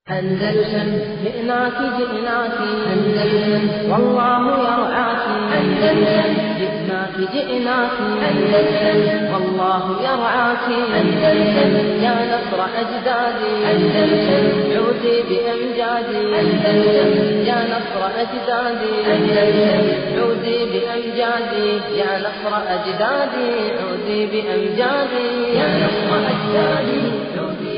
أندلسن جئناك جئناك أندلسن والله يرعاك أندلسن جئناك جئناك أندلسن والله يرعاك أندلسن يا نصر أجدادي أندلسن عودي بأمجادي أندلسن يا نصر أجدادي أندلسن عودي بأمجادي يا نصر أجدادي عودي بأمجادي يا نصر أجدادي عودي بأمجادي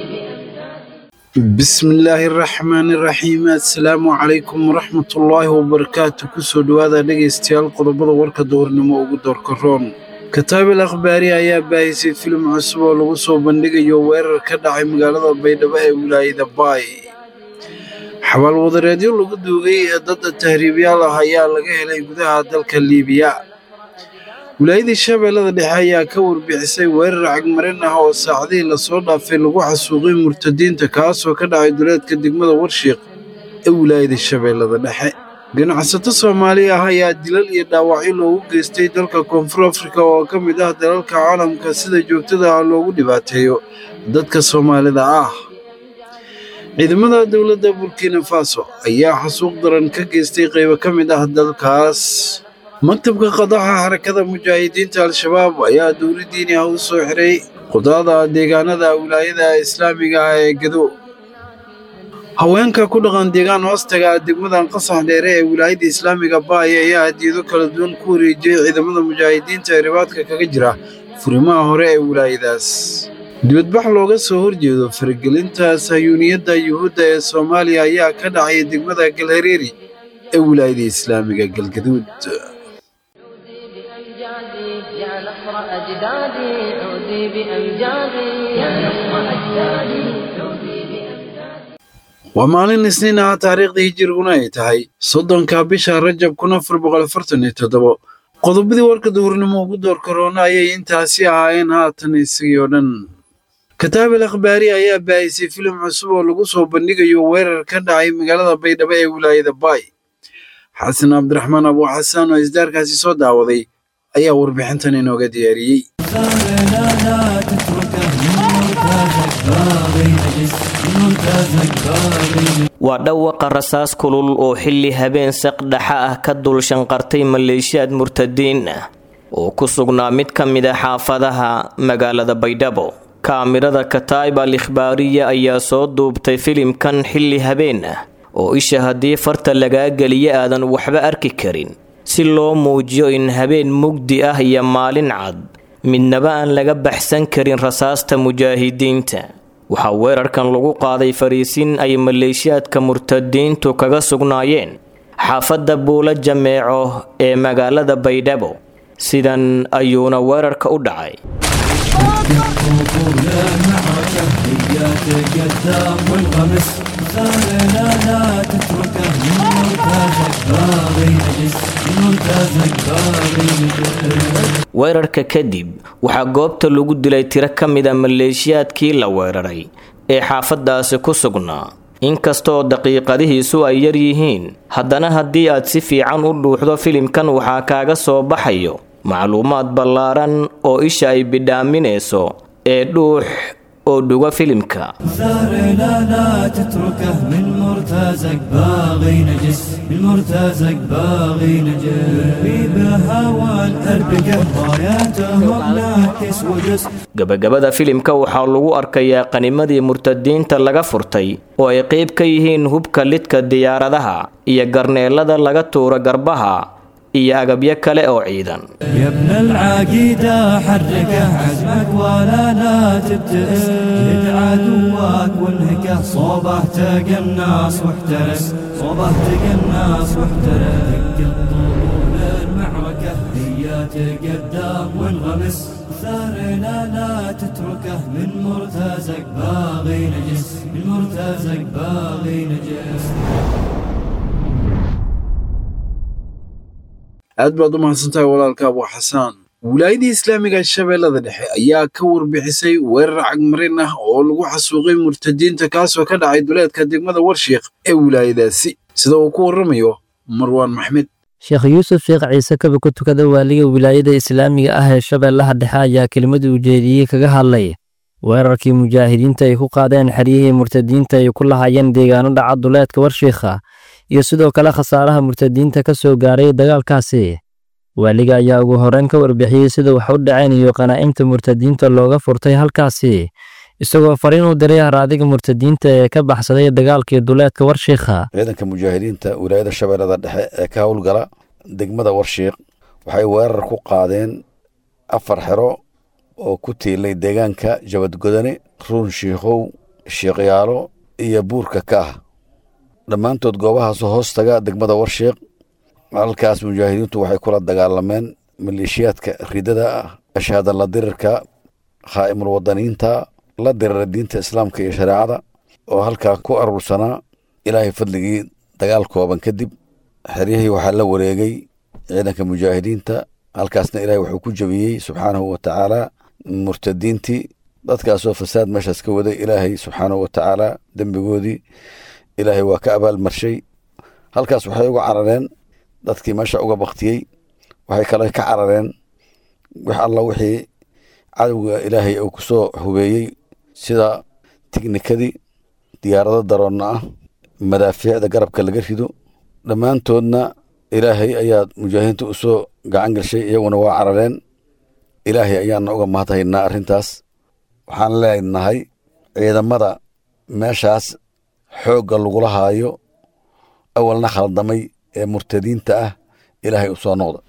bismillaahi raxmaani raxiim assalaamu calaykum waraxmatullaahi wabarakaatu kusoo dhowaada dhegaystayaal qodobada warka duhurnimo ugu doorka roon kataabil akhbaari ayaa baahisay filim cusub oo lagu soo bandhigayo weerar ka dhacay magaalada baydhabo ee wilaayada baay xabaal wadareedyo lagu duugay ee dad tahriibyaal ah ayaa laga helay gudaha dalka liibiya wilaayadii shabeellada dhexe ayaa ka warbixisay weerar cagmarin ah oo saacadihii lasoo dhaafay lagu xasuuqay murtadiinta kaasoo ka dhacay duleedka degmada warshiiq ee wilaayada shabeellada dhexe ganacsato soomaali ah ayaa dilal iyo dhaawacyo loogu geystay dalka koonfur afrika oo ka mid ah dalalka caalamka sida joogtada ah loogu dhibaateeyo dadka soomaalida ah ciidamada dowladda burkina faso ayaa xasuuq daran ka geystay qaybo ka mid ah dalkaas maktabka qadaxa xarakada mujaahidiinta al-shabaab ayaa dowla diini ah u soo xiray qudaada deegaanada wilaayada islaamiga ah ee gado haweenka ku dhaqan deegaan hoostaga degmadan qasax dheere ee wilaayada islaamiga baay ayaa hadiyado kala duwan ku wareejiyey ciidamada mujaahidiinta ee ribaadka kaga jira furimaha hore ee wilaayadaas dibadbax looga soo horjeedo faragelinta sahyuuniyadda yuhuudda ee soomaaliya ayaa ka dhacaya degmada galhareeri ee wilaayada islaamiga galgaduud عودي بأمجادي يا نصر أجدادي عودي بأمجادي يا نصر أجدادي عودي بأمجادي waa maalin isniin ah taariikhdii hijiriguna ay tahay soddonka bisha rajab kun afar boqol afartan iyo toddobo qodobadii warka duhurnimo ugu door karoona ayay intaasi ahaayeen haatan isagii oo dhan kataabil akhbaari ayaa baahisay filim cusub oo lagu soo bandhigayo weerar ka dhacay magaalada baydhabo ee wilaayada baay xasan cabdiraxmaan abu xasaan oo isdaarkaasi soo daawaday ayaa warbixintan inooga diyaariyey لا لا تتركه ممتازك باغي نجس ممتازك باغي waa dhawaqa rasaas kulul oo xilli habeen saqdhaxa ah ka dul shanqartay maleeshiyaad murtadiin ah oo ku sugnaa mid ka mid a xaafadaha magaalada baydhabo kaamirada kataib al ikhbaariya ayaa soo duubtay filimkan xilli habeen ah oo isha haddii farta lagaa geliyo aadan waxba arki karin si loo muujiyo in habeen mugdi ah iyo maalin cad midnaba aan laga baxsan karin rasaasta mujaahidiinta waxaa weerarkan lagu qaaday fariisin ay maleeshiyaadka murtadiintu kaga sugnaayeen xaafadda buula jameeco ee magaalada baydhabo sidan ayuuna weerarka u dhacay ولا معركة هي تقدم والغمس لا لا تتركه ممتازك باغي نجس ممتازك باغي نجس weerarka kadib waxaa goobta lagu dilay tiro ka mid a maleeshiyaadkii la weeraray ee xaafadaasi ku sugnaa inkastoo daqiiqadihiisu ay yar yihiin haddana haddii aad si fiican u dhuuxdo filimkan waxaa kaaga soo baxayo macluumaad ballaaran oo isha ay bidhaaminayso ee dhuux oo dhuga filimka ثار لا لا تتركه من مرتازك باغي نجس من مرتازك باغي نجس بهوى الأربقة راياتهم ناكس وجس gabagabada filimka waxaa lagu arkayaa qanimadii murtadiinta laga furtay oo ay qayb ka yihiin hubka lidka diyaaradaha iyo garneelada laga tuuro garbaha iyo agabyo kale oo ciidan يا ابن العقيدة حركه عزمك ولا لا تبتئس جد عدوك وانهكه صوبه تقى الناس واحترس صوبه تقى الناس واحترس دق الطول المعركة هي تقدم وانغمس ثار لا لا تتركه من مرتازك باغي نجس من مرتازك باغي نجس aad baad u mahadsantahay walaalka abu xasaan wilaayadii islaamiga shabeellada dhexe ayaa ka warbixisay weerar cagmarin ah oo lagu xasuuqay murtadiinta kaasoo ka dhacay duleedka degmada warshiiq ee wilaayadaasi sida uu ku warramayo marwaan maxmed sheekh yuusuf sheekh ciise kaba ku tukada waaliga wilaayada islaamiga ah ee shabeellaha dhexe ayaa kelimadii ujeediyey kaga hadlay weerarkii mujaahidiinta ay ku qaadeen xeryihii murtadiinta ay ku lahaayeen deegaano dhaca duleedka warshiikha iyo sidoo kale khasaaraha murtadiinta ka soo gaaray dagaalkaasi waaliga ayaa ugu horreyn ka warbixiyey sida wax u dhaceen iyo qanaa'imta murtadiinta looga furtay halkaasi isagoo fariin u diray haraadiga murtadiinta ee ka baxsaday dagaalkii duleedka warshiikha ciidanka mujaahidiinta wilaayada shabeellada dhexe ee ka howlgala degmada warshiiq waxay weerar ku qaadeen afar xero oo ku tiilay deegaanka jabadgodane ruun shiikhow shiiqyaalo iyo buurka ka ah dhammaantood goobahaasoo hoos taga degmada warshiiq halkaas mujaahidiintu waxay kula dagaalameen maleeshiyaadka ridada ah ashaada la dirirka khaa'imul wadaniinta la dirira diinta islaamka iyo shareecada oo halkaa ku aruursanaa ilaahay fadligii dagaal kooban kadib xeryihii waxaa la wareegay ciidanka mujaahidiinta halkaasna ilaahay wuxuu ku jebiyey subxaanahu wa tacaala murtadiintii dadkaasoo fasaad meeshaas ka waday ilaahay subxaanahu wa tacaala dembigoodii ilaahay waa ka abaalmarshay halkaas waxay uga carareen dadkii meesha uga baktiyey waxay kale ka carareen wax alla wixii cadowga ilaahay uu ku soo hubeeyey sida tiknikadii diyaarado daroonna ah madaafiicda garabka laga rido dhammaantoodna ilaahay ayaa mujaahidiinta u soo gacan gashay iyaguna waa carareen ilaahay ayaana uga mahadhaynaa arrintaas waxaan leenahay ciidamada meeshaas xoogga lagula haayo awalna khaldamay ee murtadiinta ah ilaahay u soo noqda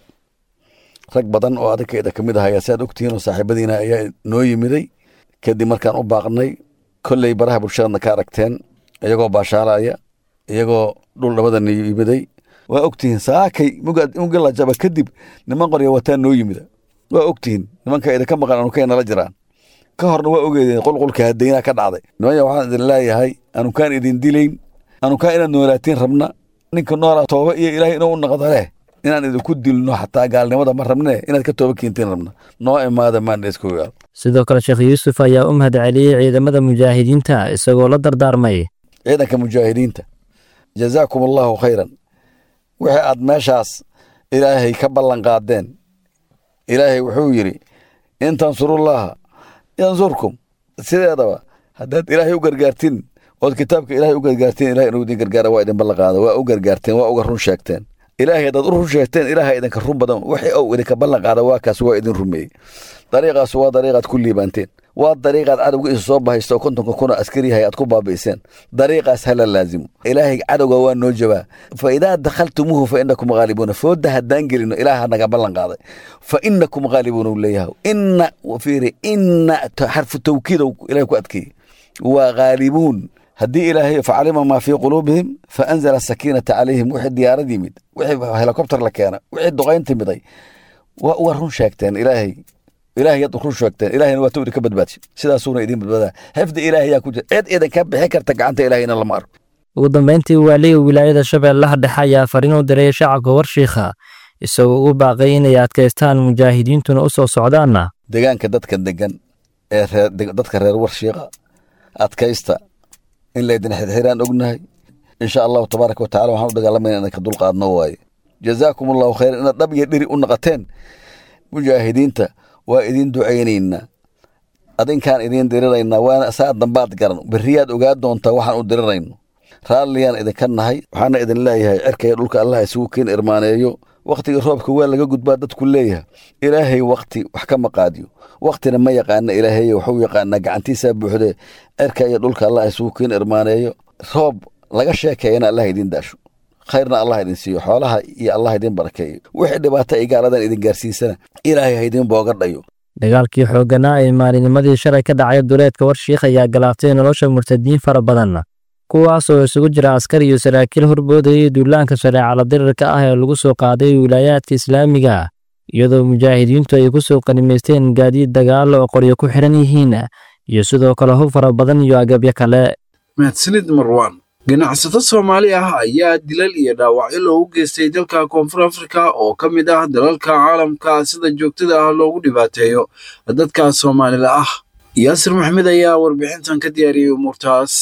rag badan oo adinkeeda ka mid ahaya si aad ogtihiin oo saaxiibadiina ayaa noo yimiday kadib markaan u baaqnay kolley baraha bulshadana ka aragteen iyagoo baashaalaya iyagoo dhul dhabadana yimiday waa ogtihiin saakay mugi la jaba kadib niman qorya wataa noo yimida waa ogtihiin nimanka idinka maqan anukay nala jiraan ka horna waa ogeedeen qulqulka hadeynaa ka dhacday nimanya waxaan idin leeyahay anukaan idin dilayn anukaan inaad noolaatiin rabna ninka noolaa tooba iyo ilaahay inuu u naqdo leh inaan idinku dilno xataa gaalnimada ma rabne inaad ka tooba keentiin rabna noo imaada maandheeskogaal sidoo kale sheekh yuusuf ayaa u mahad celiyey ciidamada mujaahidiinta isagoo la dardaarmay ciidanka mujaahidiinta jazaakum allahu khayran wixii aad meeshaas ilaahay ka ballan qaadeen ilaahay wuxuu yidhi in tansurullaha yansurkum sideedaba haddaad ilaahay u gargaartin ood kitaabka ilaahay u gargaartiin ilahay inuu idin gargaara waa idin ballan qaada waa u gargaarteen waa uga run sheegteen ilaahay haddaad u run sheegteen ilaahay idinka run badan wixii ou idinka ballan qaada waa kaas waa idin rumeeyey dariiqaas waa dariiqaad ku liibaanteen waa dariiqaad cadowga isu soo bahaysta oo kontonka kuna askariyahay aad ku baabi'iseen dariiqaas hala laazimo ilaahay cadowga waa noo jabaa fa idaa dakhaltumuuhu fa inakum ghaalibuuna fooda haddaan gelino ilaaha naga ballan qaaday fa inakum ghaalibuuna uu leeyahay inna fiiri inna xarfu tawkiidow ilahay ku adkeeyey waa ghaalibuun haddii ilaahay facalima maa fii quluubihim fa anzala sakiinata calayhim wixii diyaarad yimid wixii helikobter la keena wixii duqayn timiday waa uga run sheegteen ilaahay ilaahay yaad run sheegteen ilaahayna waa tawdi ka badbaadshay sidaasuuna idiin badbaadaa xifdi ilaahay yaa ku jira cid idinka bixi karta gacanta ilaahayna lama arko ugu dambeyntii waaliga wilaayada shabeellaha dhexe ayaa fariin u diray shacabka warshiikha isagoo ugu baaqay inay adkaystaan mujaahidiintuna u soo socdaanna deegaanka dadka degan ee reer dadka reer warshiiqa adkaysta in laydin xirxiraan ognahay insha allahu tabaaraka watacala waxaan u dagaalamayna inaan ka dulqaadno waaye jazaakum allahu khayran inaad dhab iyo dhiri u naqateen mujaahidiinta waa idin ducaynaynaa adinkaan idiin diriraynaa waana saa dambaad garan beriyaad ogaa doontaa waxaan u dirirayno raalliyaan idinka nahay waxaana idin leeyahay cirkaya dhulka allah isugu keen irmaaneeyo wakhtiga roobka waa laga gudbaa dadku leeyahay ilaahay wakhti wax ka maqaadiyo wakhtina ma yaqaana ilaahay waxuu yaqaanaa gacantiisaa buuxdee cirka iyo dhulka allah isugu keen irmaaneeyo roob laga sheekeeyana allah idin daasho khayrna allah idin siiyo xoolaha iyo allah idin barakeeyo wixii dhibaato ay gaaladan idin gaarsiisana ilaahay ha idin booga dhayo dagaalkii xoogganaa ee maalinimadii shalay ka dhacay duleedka warshiikh ayaa galaaftay nolosha murtadiin fara badan kuwaas oo isugu jira askar iyo saraakiil horboodayay duulaanka shareecala dirirka ah ee lagu soo qaaday wilaayaadka islaamiga iyadoo mujaahidiintu ay ku soo qanimaysteen gaadiid dagaalo oo qoryo ku xidhan yihiin iyo sidoo kale hub fara badan iyo agabyo kale mahadsanid marwaan ganacsato soomaali ah ayaa dilal iyo dhaawacyo loogu geystay dalka koonfur afrika oo ka mid ah dalalka caalamka sida joogtada ah loogu dhibaateeyo dadka soomaalida ah yaasir maxmed ayaa warbixintan ka diyaariyey umuurtaas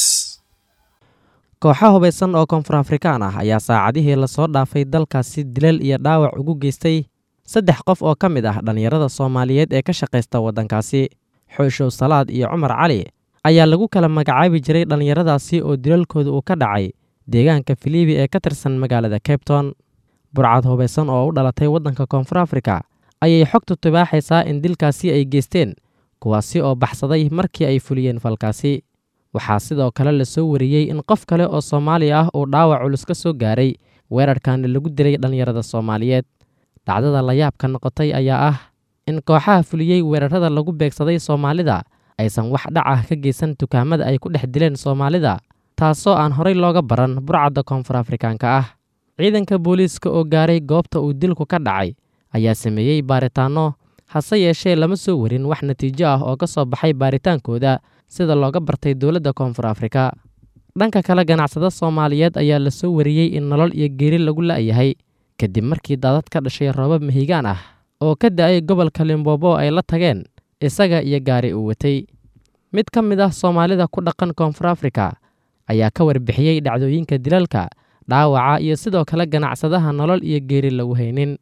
kooxa hubaysan oo koonfur afrikaan ah ayaa saacadihii lasoo dhaafay dalkaasi dilal iyo dhaawac ugu geystay saddex qof oo ka mid ah dhallinyarada soomaaliyeed ee ka shaqaysta waddankaasi xooshow salaad iyo cumar cali ayaa lagu kala magacaabi jiray dhallinyaradaasi oo dilalkooda uu ka dhacay deegaanka filibi ee ka tirsan magaalada cabton burcad hubaysan oo u dhalatay waddanka koonfur afrika ayay xogtu tibaaxaysaa in dilkaasi ay geysteen kuwaasi oo baxsaday markii ay fuliyeen falkaasi waxaa sidoo kale lasoo wariyey in qof kale oo soomaali ah uu dhaawac culus ka soo gaaray weerarkan lagu dilay dhallinyarada soomaaliyeed dhacdada layaabka noqotay ayaa ah in kooxaha fuliyey weerarada lagu beegsaday soomaalida aysan wax dhac ah ka geysan dukaamada ay ku dhex dileen soomaalida taasoo aan horay looga baran burcadda koonfur afrikaanka ah ciidanka booliiska oo gaaray goobta uu dilku ka dhacay ayaa sameeyey baaritaanno hase yeeshee lama soo warin wax natiijo ah oo ka soo baxay baaritaankooda sida looga bartay dowladda koonfur afrika dhanka kale ganacsada soomaaliyeed ayaa la soo wariyey in nolol iyo geeri lagu la'yahay kadib markii daadad ka dhashay roobab mahigaan ah oo ka da'ay gobolka limbobo ay la tageen isaga iyo gaari uu watay mid ka mid ah soomaalida ku dhaqan koonfur afrika ayaa ka warbixiyey dhacdooyinka dilalka dhaawaca iyo sidoo kale ganacsadaha nolol iyo geeri lagu haynin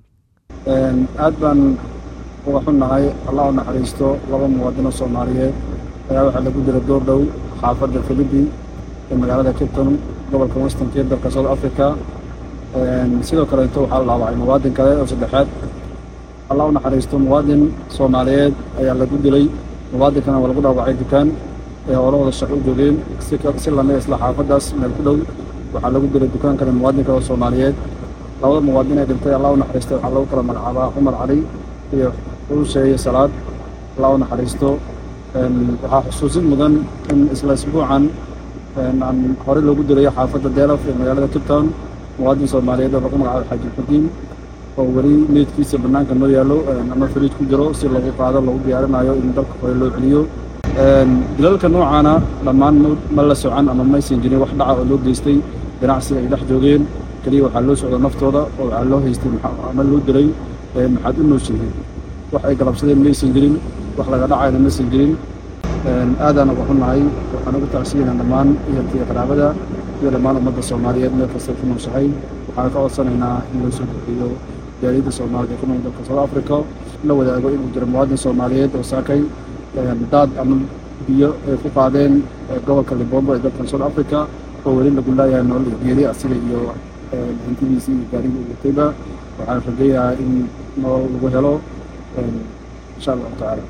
aad baan uga xunnahay allah u naxariisto laba muwaadino soomaaliyeed ayaa waxaa lagu dila door dhow xaafadda filibi ee magaalada capton gobolka westernk ee dalka south africa sidoo kaleeto waxaa la dhaawacay muwaadin kale oo saddexaad allah u naxariisto muwaadin soomaaliyeed ayaa lagu dilay muwaadinkana waa lagu dhaawacay dukaan ee horahooda shaqo u joogeen si lamid isla xaafaddaas meel ku dhow waxaa lagu dilay dukaan kale muwaadin kale oo soomaaliyeed labada muwaadin ee dhintay allah u naxariistay waxaa lagu kala magacaabaa cumar cali iyo xuusheeye salaad allah u naxariisto waxaa xusuusin mudan in isla isbuucan aan horey loogu dilayo xaafadda deelaf ee magaalada captown muwaadin soomaaliyeed oo lagu magacaabo xaaji xudiin oo weli meydkiisa bannaanka noo yaallo ama fariij ku jiro si lagu qaado lagu diyaarinayo in dalka hore loo celiyo dilalka noocaana dhammaan ma la socan ama maysan jirin wax dhaca oo loo geystay ganacsiga ay dhex joogeen keliya waxaa loo socda naftooda oo waxaa loo haystay ama loo dilay maxaad u nooshihiin wax ay galabsadeen maysan jirin wax laga dhacayna maysan jirin aadaan uga xunnahay waxaan ugu tacsiinaa dhammaan ehelkiiyo qaraabada iyo dhammaan ummadda soomaaliyeed meel kasta ku nooshahay waxaan ka codsanaynaa in loo soo gudbiyo jaaliyadda soomaalida ee ku nool dalka south africa la wadaago inuu jiro muwaadin soomaaliyeed oo saakay daad ama biyo ay ku qaadeen gobolka libombo ee dalkan south africa oo weli lagu laayahay nolol iyo geeri asiga iyo hantidiisii iyo gaarigii uu watayba waxaan rajayahaa in nolol lagu helo insha allahu tacaala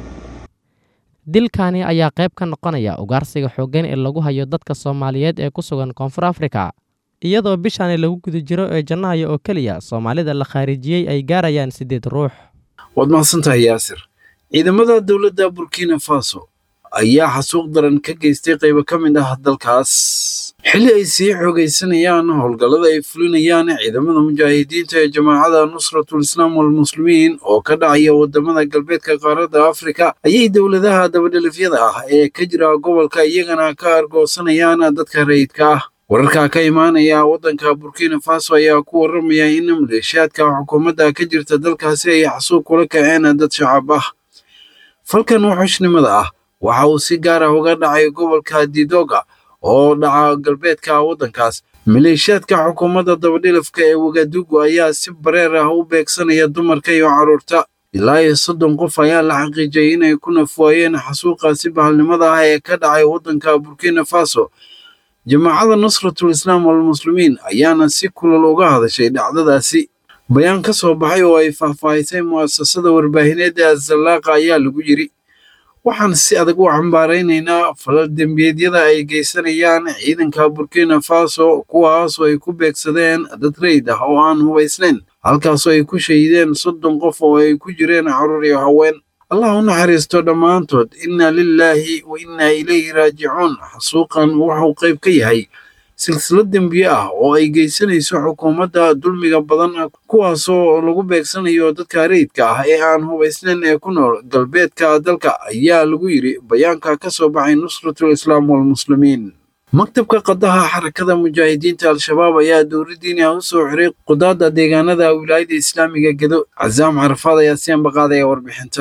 dilkani ayaa qayb ka noqonaya ugaarsiga xooggan ee lagu hayo dadka soomaaliyeed ee ku sugan koonfur afrika iyadoo bishani lagu guda jiro ee jannahayo oo keliya soomaalida la khaarijiyey ay gaarayaan siddeed ruux waad mahadsantahay yaasir ciidamada dowladda burkina faso ayaa xasuuq daran ka geystay qaybo ka mid ah dalkaas xilli ay sii xoogaysanayaan howlgallada ay fulinayaan ciidamada mujaahidiinta ee jamaacada nusratul islaam walmuslimiin oo ka dhacaya wadamada galbeedka qaaradda afrika ayay dowladaha dabadhelifyada ah ee ka jira gobolka iyagana ka argoosanayaan dadka rayidka ah wararka ka imaanaya waddanka burkina faso ayaa ku warramaya in maleeshiyaadka xukuumadda ka jirta dalkaasi ay xasuuq kula kaceen dad shacab ah falkan wuxushnimada ah waxa uu si gaar ah uga dhacay gobolka didoga oo dhaca galbeedka waddankaas maleeshiyaadka xukuumadda dabadhilifka ee wagadugu ayaa si bareer ah u beegsanaya dumarka iyo carruurta ilaa iyo soddon qof ayaa la xaqiijiyay inay ku nafwaayeen xasuuqaasi bahalnimada ah ee ka dhacay waddanka burkina faso jamaacada nusratul islaam walmuslimiin ayaana si kulal uga hadashay dhacdadaasi bayaan ka soo baxay oo ay faahfaahisay mu'asasada warbaahineed ee azallaaqa ayaa lagu yidhi waxaan si adag u cambaaraynaynaa falal dembiyeedyada ay geysanayaan ciidanka burkina faso kuwaasoo ay ku beegsadeen dad rayd ah oo aan hubaysnayn halkaasoo ay ku shahiideen soddon qof oo ay ku jireen carruur iyo haween allah u naxariisto dhammaantood inna lilaahi wa innaa ilayhi raajicuun xasuuqan wuxuu qayb ka yahay silsilad dembiye ah oo ay geysanayso xukuumadda dulmiga badan kuwaasoo lagu beegsanayo dadka rayidka ah ee aan hubaysnayn ee ku nool galbeedka dalka ayaa lagu yidhi bayaanka ka soo baxay nusratul islaam walmuslimiin maktabka qadaha xarakada mujaahidiinta al-shabaab ayaa dowladdiini ah u soo xiray qudaadda deegaanada wilaayada islaamiga gedo casaam carafaad ayaa si ambaqaadaya warbixintan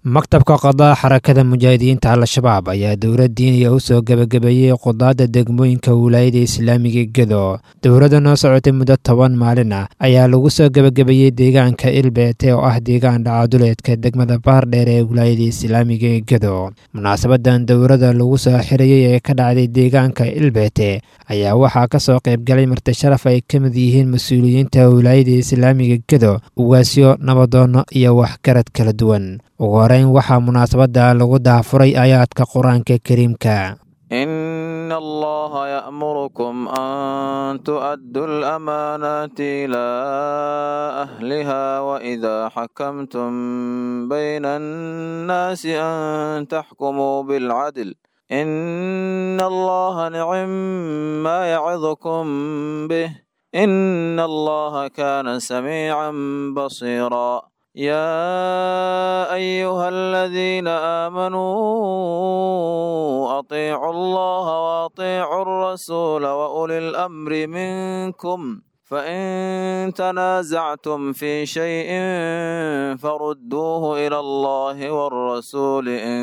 maktabka qadaa xarakada mujaahidiinta al-shabaab ayaa dowlad diiniya u soo gebagabeeyey qudaadda degmooyinka wilaayada islaamiga gedo dowladda noo socotay muddo toban maalin ah ayaa lagu soo gebagabeeyey deegaanka ilbeete oo ah deegaan dhacaduleedka degmada baardheer ee wilaayada islaamiga gedo munaasabadan dowladda lagu soo xirayey ee ka dhacday deegaanka ilbeete ayaa waxaa ka soo qaybgalay marti sharaf ay ka mid yihiin mas-uuliyiinta wilaayada islaamiga gedo ugaasyo nabadoono iyo waxgarad kala duwan ugu horeyn waxaa munaasabadda lagu daafuray aayaadka qur-aanka kariimka إن الله يأمركم أن تؤدوا الأمانات إلى أهلها وإذا حكمتم بين الناس أن تحكموا بالعدل إن الله نعم ما يعظكم به إن الله كان سميعا بصيرا يا أيها الذين آمنوا أطيعوا الله وأطيعوا الرسول وأولي الأمر منكم فإن تنازعتم في شيء فردوه إلى الله والرسول إن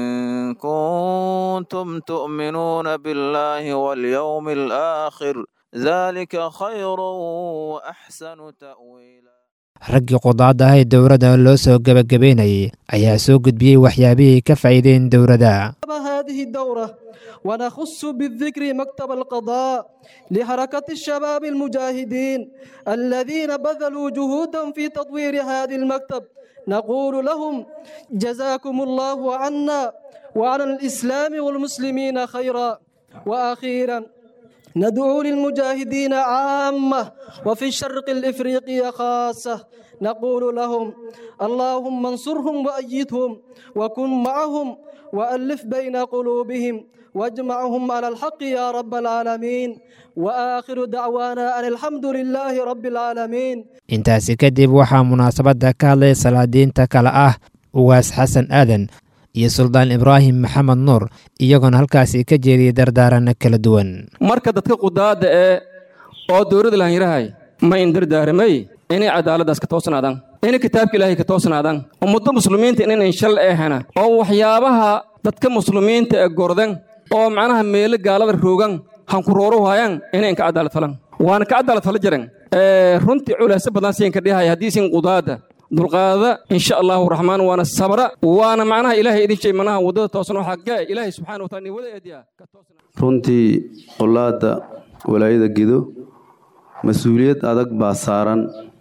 كنتم تؤمنون بالله واليوم الآخر ذلك خير وأحسن تأويلا raggii qudaadda ah ee dowladda loo soo gebagabeynayay ayaa soo gudbiyey waxyaabihii ka faa'iideen dowladda هذه الدورة ونخص بالذكر مكتب القضاء لحركة الشباب المجاهدين الذين بذلوا جهودا في تطوير هذا المكتب نقول لهم جزاكم الله عنا وعن الإسلام والمسلمين خيرا وأخيرا ندعو للمجاهدين عامة وفي الشرق الإفريقي خاصة نقول لهم اللهم انصرهم وأيدهم وكن معهم وألف بين قلوبهم واجمعهم على الحق يا رب العالمين وآخر دعوانا أن الحمد لله رب العالمين intaasi kadib waxaa munaasabadda ka hadlay salaadiinta kale ah ugaas xasan aadan iyo suldaan ibraahim maxamed nuur iyagoona halkaasi ka jeediyey dardaaranno kala duwan marka dadka qudaadda ee oo dowladda laanyarahay ma indardaaramay inay cadaaladdaas ka toosnaadaan inay kitaabka ilaahay ka toosnaadaan ummadda muslimiinta inayn shal eehana oo waxyaabaha dadka muslimiinta ee gordan oo macnaha meelo gaalada roogan hankurooro waayaan inay ka cadaalad falan waana ka cadaalad fala jiran runtii culaasa badan siin ka dhihay haddii sin qudaadda dulqaada insha allahu raxmaan waana sabra waana macnaha ilaahay idin shay manaha waddada toosan waxaa gaa ilaahay subxaana wa taala ni wada eediya runtii qolaadda walaayada gedo mas-uuliyad adag baa saaran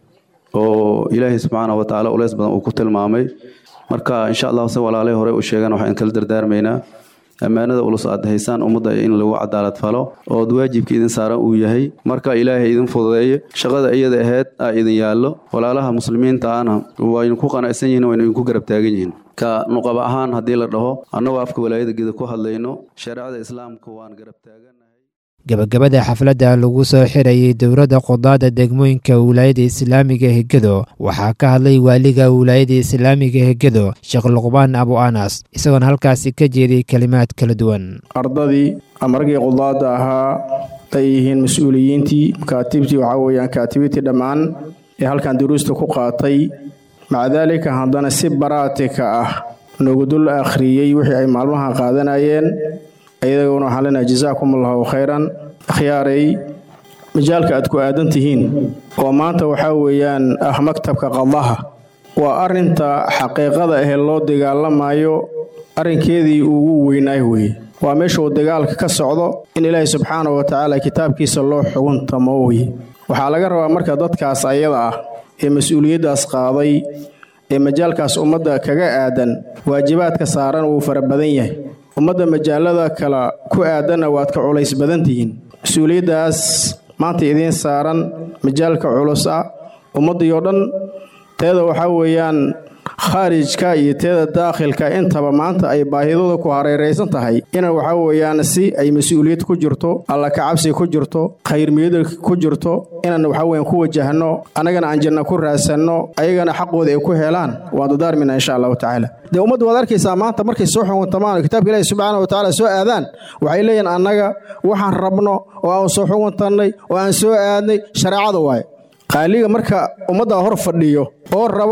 oo ilaahay subxaana wa tacaala uleys badan uu ku tilmaamay marka insha allahu se walaalay hore u sheegaan waxaan kala dardaarmaynaa ammaanada ulus aad haysaan ummadda in lagu cadaalad falo ood waajibka idin saaran uu yahay marka ilaahay idin fududeeye shaqada iyada ahayd aa idin yaallo walaalaha muslimiinta ahna waynu ku qanacsan yihiin waynu idinku garab taagan yihiin ka nuqaba ahaan haddii la dhaho annagoo afka walaayada geda ku hadlayno shareecada islaamka waan garab taagan gebagabada xafladda lagu soo xirayey dowladda qudaadda degmooyinka wilaayada islaamiga hegado waxaa ka hadlay waaliga wilaayada islaamiga hegado sheekh luqbaan abu anas isagoona halkaasi ka jeediyey kelimaad kala duwan ardadii ama raggii qudaadda ahaa ay yihiin mas-uuliyiintii makaatibtii waxaa weeyaan kaatibitii dhammaan ee halkan duruusta ku qaatay maca daalika haddana si baraatika ah noogu dul akhriyey wixii ay maalmaha qaadanayeen iyadaguna waxaan leenahay jazaakum allahu khayran akhyaaray majaalka aad ku aadan tihiin oo maanta waxaa weeyaan ah maktabka qadaha waa arrinta xaqiiqada ahee loo dagaalamayo arrinkeedii ugu weynaay weye waa meesha uu dagaalka ka socdo in ilaahay subxaana wa tacaala kitaabkiisa loo xuguntamo weye waxaa laga rabaa marka dadkaas ayada ah ee mas-uuliyaddaas qaaday ee majaalkaas ummadda kaga aadan waajibaadka saaran wuu fara badan yahay ummadda majaalada kale ku aadanna waad ka culays badan tihiin mas-uuliyaddaas maanta idiin saaran majaalka culus ah ummaddii oo dhan teeda waxaa weeyaan khaarijka iyo teeda daakhilka intaba maanta ay baahidooda ku hareeraysan tahay ina waxaa weeyaan si ay mas-uuliyad ku jirto alla kacabsi ku jirto khayrmiyada ku jirto inaan waxaa weeyaan ku wajahno annagana aan janna ku raadsanno ayagana xaqooda ay ku helaan waan dadaarmina insha allahu tacaala dee ummaddu waad arkaysaa maanta markay soo xuguntamaan kitaabka ilaahi subxaana wa tacaala soo aadaan waxay leeyihin annaga waxaan rabno oo aan soo xuguntannay oo aan soo aadnay shareecada waaye qaaliga marka ummadda hor fadhiyo oo rabo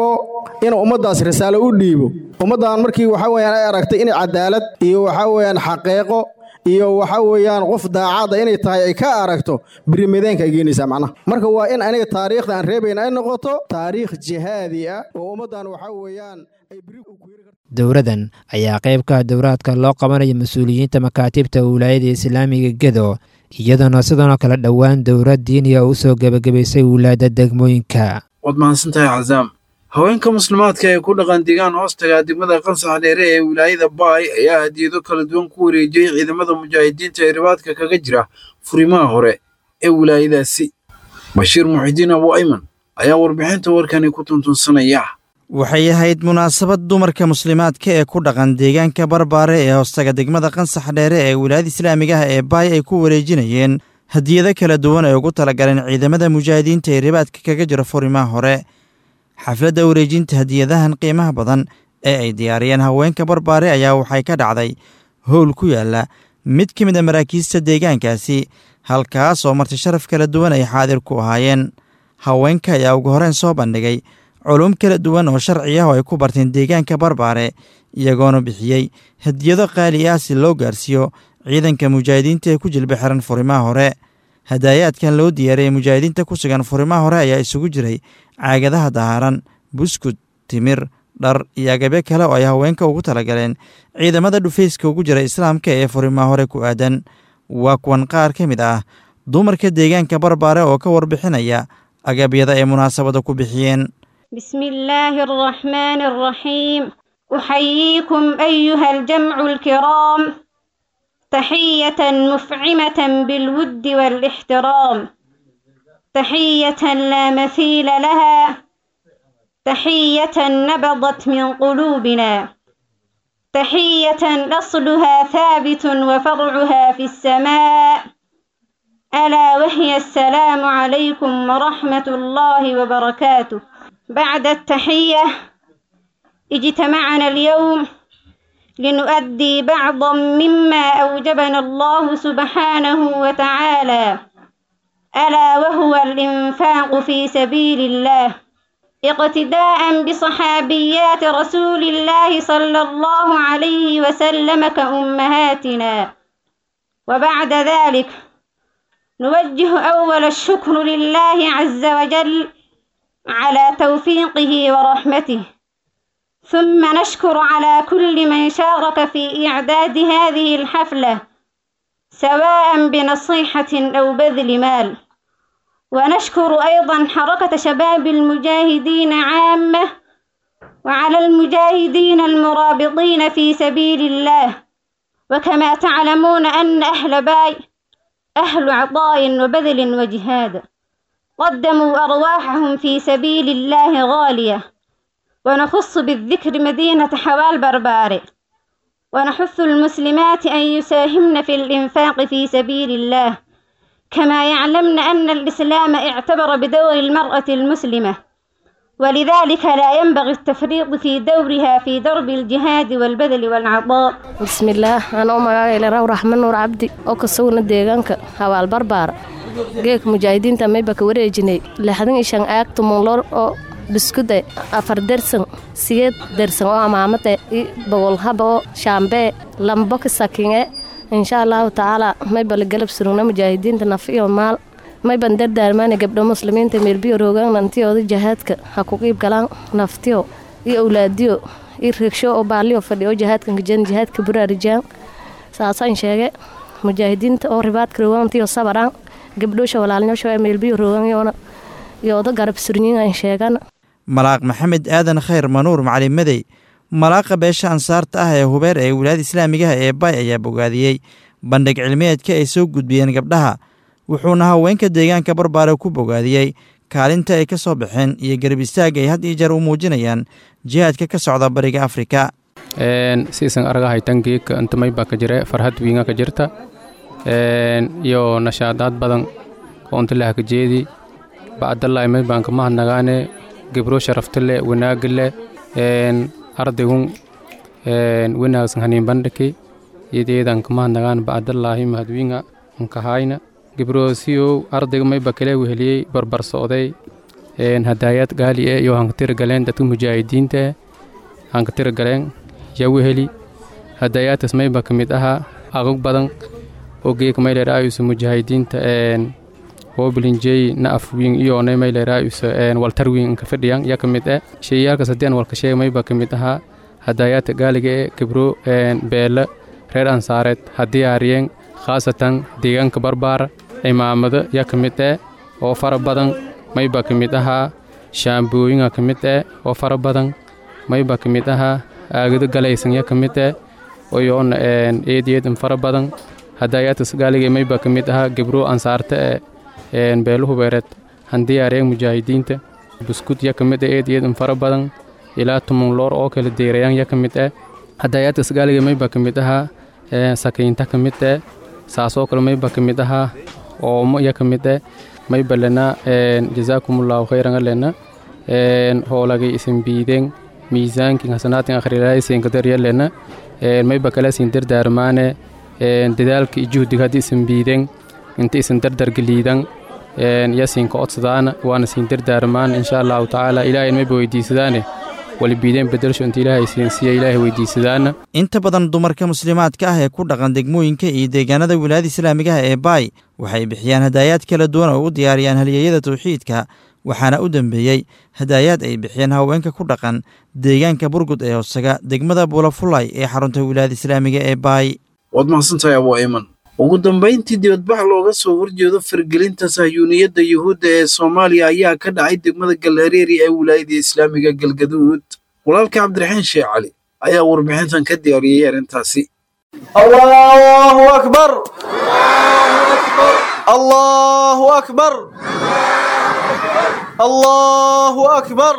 inuu ummaddaas risaalo u dhiibo ummaddan markii waxa weeyaan ay aragtay inay cadaalad iyo waxa weeyaan xaqeeqo iyo waxa weeyaan qof daacadda inay tahay ay ka aragto birimadeenka ay geenaysaa macnaha marka waa in aniga taariikhda aan reebayna ay noqoto taariikh jihaadi ah oo ummaddan waxa weeyaan dowradan ayaa qayb ka ah dowraadka loo qabanayo mas-uuliyiinta makaatibta wilaayada islaamiga gedo iyadoona sidanoo kale dhowaan dowrad diiniya u soo gebagabaysay wilaayada degmooyinka waad mahadsantahay cazaam haweenka muslimaadka ee ku dhaqan deegaan hoostaga degmada qansax dheere ee wilaayada baay ayaa hadiyado kala duwan ku wareejiyey ciidamada mujaahidiinta ee ribaadka kaga jira furimaha hore ee wilaayadaasi bashiir muxidiin abu ayman ayaa warbixinta warkani ku tuntunsanaya waxay ahayd munaasabad dumarka muslimaadka ee ku dhaqan deegaanka barbaare ee hoostaga degmada qansax dheere ee wilaayada islaamigaha ee baay ay ku wareejinayeen hadiyado kala duwan ay ugu talagaleen ciidamada mujaahidiinta ee ribaadka kaga jira furimaha hore xafladda wareejinta hadiyadahan qiimaha badan ee ay diyaariyeen haweenka barbaare ayaa waxay ka dhacday howl ku yaala mid ka mid a maraakiista deegaankaasi halkaas oo marti sharaf kala duwan ay xaadir ku ahaayeen haweenka ayaa ugu horeen soo bandhigay culum kala duwan oo sharci ah oo ay ku barteen deegaanka barbaare iyagoona bixiyey hadiyado qaali ah si loo gaarsiiyo ciidanka mujaahidiinta ee ku jilba xiran furimaha hore hadaayaadkan loo diyaariyey mujaahidiinta ku sugan furimaha hore ayaa isugu jiray caagadaha dahaaran buskud timir dhar iyo agabyo kale oo ay haweenka ugu talagaleen ciidamada dhufayska ugu jira islaamka ee furimaha hore ku aadan waa kuwan qaar ka mid ah dumarka deegaanka barbaare oo ka warbixinaya agabyada ay munaasabada ku bixiyeen بسم الله الرحمن الرحيم أحييكم أيها الجمع الكرام تحية مفعمة بالود والاحترام تحية لا مثيل لها تحية نبضت من قلوبنا تحية أصلها ثابت وفرعها في السماء ألا وهي السلام عليكم ورحمة الله وبركاته بعد التحية اجتمعنا اليوم لنؤدي بعضا مما أوجبنا الله سبحانه وتعالى ألا وهو الإنفاق في سبيل الله اقتداء بصحابيات رسول الله صلى الله عليه وسلم كأمهاتنا وبعد ذلك نوجه أول الشكر لله عز وجل على توفيقه ورحمته ثم نشكر على كل من شارك في إعداد هذه الحفلة سواء بنصيحة أو بذل مال ونشكر أيضا حركة شباب المجاهدين عامة وعلى المجاهدين المرابطين في سبيل الله وكما تعلمون أن أهل باي أهل عطاء وبذل وجهاد قدموا أرواحهم في سبيل الله غالية ونخص بالذكر مدينة حوال برباري ونحث المسلمات أن يساهمن في الإنفاق في سبيل الله كما يعلمن أن الإسلام اعتبر بدور المرأة المسلمة ولذلك لا ينبغي التفريط في دورها في درب الجهاد والبذل والعطاء بسم الله أنا أم إلى رو رحمن نور عبدي أو كسونا ديغانك حوال بربار geek mujaahidiinta mayba ka wareejinay lixdan iyo shan aag tumunlor oo biskuda afar dersan sigeed dersan oo amaamada i bogol haba oo shaambee lambo ka sakinge insha allahu tacaala mayba la galab surugna mujaahidiinta naf iyo maal mayban dardaarmaana gabdho muslimiinta meelbiyo roogaan nantiyooda jahaadka ha ku qiib galaan naftiyo iyo awlaadiyo i reegsho oo baaliyo fadhi oo jahaadkan kajan jahaadka buraarijaan saasaan sheege mujaahidiinta oo ribaadka roogaantiyo sabaraan gabdhoosha walaalnyoosha meelbiyo rooganyoona yooda garab surnyiin sheegan malaaq maxamed aadan khayr manuur macalin madey malaaqa beesha ansaarta ah ee hubeer ee wilaayada islaamigaha ee baay ayaa bogaadiyey bandhig cilmiyeedka ay soo gudbiyeen gabdhaha wuxuuna haweenka deegaanka barbaare ku bogaadiyey kaalinta ay ka soo baxeen iyo garab istaag ay had iyo jeer u muujinayaan jihaadka ka socda bariga afrika siisan argahay tangiika intamay baa ka jire farhad wiinga ka jirta iyo nashaadaad badan oo intilaha ka jeedi bacdallaahi may baan kama hadnagaane gebro sharaftale wanaagale ardaygun wanaagsan haniin bandhiki iyadeedan kama hadnagaan bacdallaahi mahadwiinga nkahayna gebroosiyow ardayga may bakale weheliyey barbar socday hadaayad gaali e iyo hankatira galeen dadka mujaahidiinta e hankatira galeen yagu heli hadaayaadkaas mayba ka mid ahaa aqog badan oo geeka mayleeraayusa mujaahidiinta hoobilinjeey na afwiin iyoonay mayleeraayusa waltarwiin inka fadhiyan ya ka mid e sheeyaalkaas haddii aan walka sheega mayba ka mid ahaa hadaayaadka gaaliga ee kibro beele reer ansaareed haddii aariyeen khaasatan deegaanka barbaara cimaamado ya ka mid eh oo fara badan mayba ka mid ahaa shaambooyinga ka mid eh oo fara badan mayba ka mid ahaa aagado galaysan ya ka mid eh oyoona eed eedan fara badan hadaayaadkas gaaliga mayba ka mid ahaa gebro ansaarta ee beelo hubeereed handii aariyeen mujaahidiinta buskud ya ka mid eh eed eedan fara badan ilaa tumun loor oo kala deerayaan ya ka mid eh hadaayaadkas gaaliga mayba ka mid ahaa sakiinta ka mid eh saasoo kale mayba ka mid ahaa oomo ya ka mid eh mayba lena jazaakumullahu khayran alena hoolagay isin biideen miisaankin hasanaatin akhrilaaysiin kadarya lena mayba kala siin dardaarmaane dadaalka iyo juhdiga haddii isin biideen inta isin dardargeliidan yasinka codsadaana waana siin dardaarmaan insha allahu tacaala ilaahay mayba weydiisadaane walibiideen bedelsho inta ilaahay siinsiiya ilaahay weydiisadaana inta badan dumarka muslimaadka ah ee ku dhaqan degmooyinka iyo deegaanada wilaayada islaamigaha ee baay waxay bixiyaan hadaayaad kala duwan oo u diyaariyaan halyeeyada tawxiidka waxaana u dambeeyey hadaayaad ay bixiyeen haweenka ku dhaqan deegaanka burgud ee hoosaga degmada buulafulay ee xarunta wilaayada islaamiga ee baay waad mahadsantahay abu ayman ugu dambayntii dibadbax looga soo horjeedo fargelinta sahyuuniyadda yuhuudda ee soomaaliya ayaa ka dhacay degmada galhareeri ee wilaayada islaamiga galgaduud walaalka cabdiraxiin sheekh cali ayaa warbixintan ka diyaariyey arrintaasi allahu akbar allahu akbar allahu akbar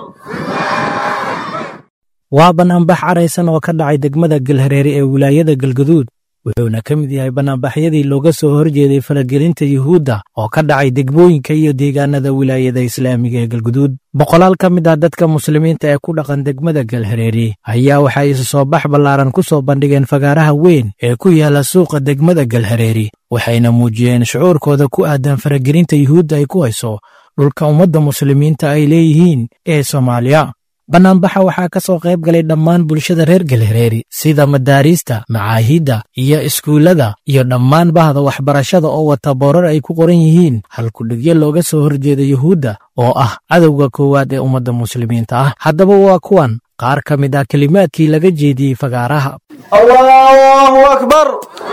waa banaanbax caraysan oo ka dhacay degmada galhareere ee wilaayada galgaduud wuxuuna ka mid yahay banaanbaxyadii looga soo horjeeday faragelinta yuhuudda oo ka dhacay degmooyinka iyo deegaanada wilaayada islaamiga ee galguduud boqolaal ka mid ah dadka muslimiinta ee ku dhaqan degmada galhareeri ayaa waxay isu soo bax ballaaran ku soo bandhigeen fagaaraha weyn ee ku yaala suuqa degmada galhareeri waxayna muujiyeen shucuurkooda ku aadan faragelinta yuhuudda ay ku hayso dhulka ummadda muslimiinta ay leeyihiin ee soomaaliya bannaanbaxa waxaa ka soo qayb galay dhammaan bulshada reer galhareeri sida madaariista macaahidda iyo iskuullada iyo dhammaan bahda waxbarashada oo wata boorar ay ku qoran yihiin halkudhigyo looga soo horjeeda yuhuudda oo ah cadowga koowaad ee ummadda muslimiinta ah haddaba waa kuwan qaar ka mid ah kelimaadkii laga jeediyey fagaaraha allahu akbar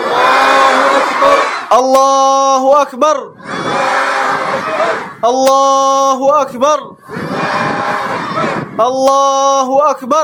allahu akbar allahu akbar allahu akbar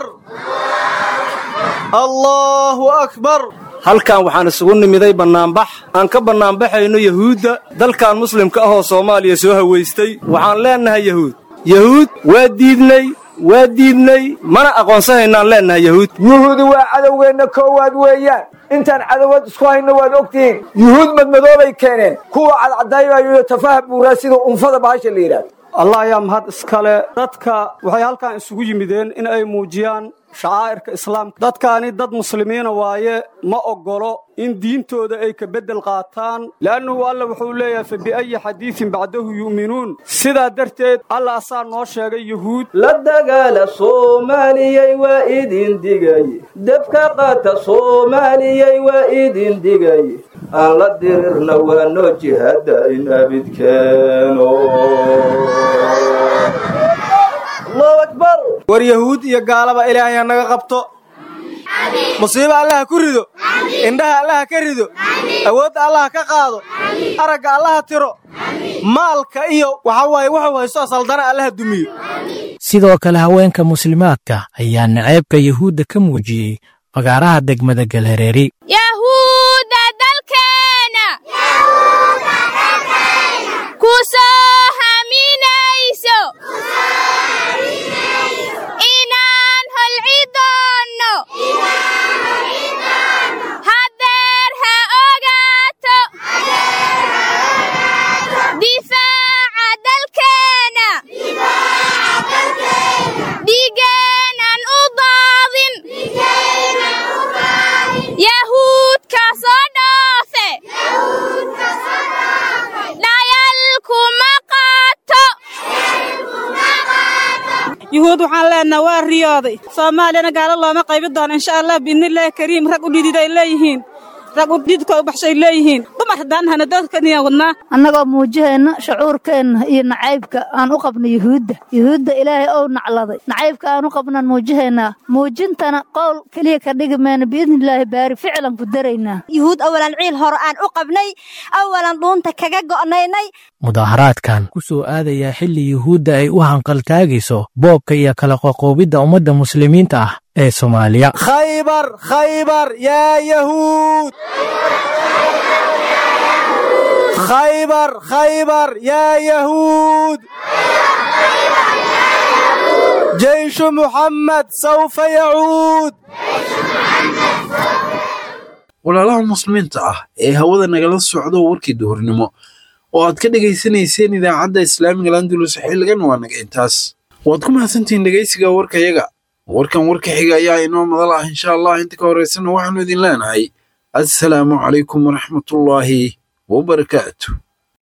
allahu akbar halkan waxaan isugu nimiday bannaanbax aan ka bannaanbaxayno yahuudda dalkan muslimka ahoo soomaaliya soo hawaystay waxaan leennahay yahuud yahuud waa diidnay waa diidnay mana aqoonsanaynaan leennahay yahuud yuhuudi waa cadowgeenna koowaad weeyaan intaan cadowad isku hayno waad ogtihiin yuhuud madmadoobay keeneen kuwa cadcadaybayo tafaha buuraa sida unfada bahasha la yidhahdo allah ayaa mahad iskale dadka waxay halkan isugu yimideen in ay muujiyaan shacaa'irka islaamka dadkaani dad muslimiina waaye ma oggolo in diintooda ay ka beddel qaataan le'annuhu alla wuxuu leeyahay fa bi'ayi xadiidin bacdahu yu'minuun sidaa darteed alla asaa noo sheegay yuhuud la dagaala soomaaliyey waa idin digay debka qaata soomaaliyey waa idin digay aan la dirirna waa noo jihada in abidkeeno war yahuud iyo gaalaba ilaahay ha naga qabto musiibo allaha ku rido indhaha allaha ka rido awoodda allaha ka qaado aragga allaha tiro maalka iyo waxa waaye wuxuu haysto saldana allaha dumiyo sidoo kale haweenka muslimaadka ayaa naceebka yuhuudda ka muujiyey fagaaraha degmada galhareeri yahuudda dalkeena ku soo haminayso inaan holci doonno hadeer ha ogaato difaaca dalkeena dhigeenan u daadin yahuudka soo dhoofe dhayal kuma yuhuud waxaan leenaha waa riyooday soomaaliyana gaalo looma qaybi doono insha allah biidnillaahi kariim rag u dhidid ay leeyihiin rag u dhididka u baxshay leeyihiin dumar haddaan hana dadkaniya wadnaa annagoo muujiheenna shucuurkeenna iyo nacaybka aan u qabno yuhuudda yuhuudda ilaahay ou nacladay nacaybka aan u qabnaan muujihaynaa muujintana qowl keliya ka dhigi mayna biidnillaahi baari ficlan ku daraynaa yuhuud awalan ciil hore aan u qabnay awalan dhuunta kaga go'naynay mudaaharaadkan ku soo aadayaa xilli yuhuudda ay u hanqaltaagayso boobka iyo kala qoqoobidda ummadda muslimiinta ah ee soomaaliya khaybar khaybar yaa yahuud khaybar khaybar yaa yahuud jeyshu muxammed sawfa yacuud walaalaha muslimiinta ah ee hawada nagala socdo warkii duhurnimo oo aad ka dhegaysanayseen idaacadda islaamiga landulus xilligan waa naga intaas waad ku mahadsantihiin dhegaysiga warkayaga warkan warka xiga ayaa inoo madal ah insha allah inta ka horaysana waxaanu idin leenahay assalaamu calaykum waraxmatullaahi wabarakaatu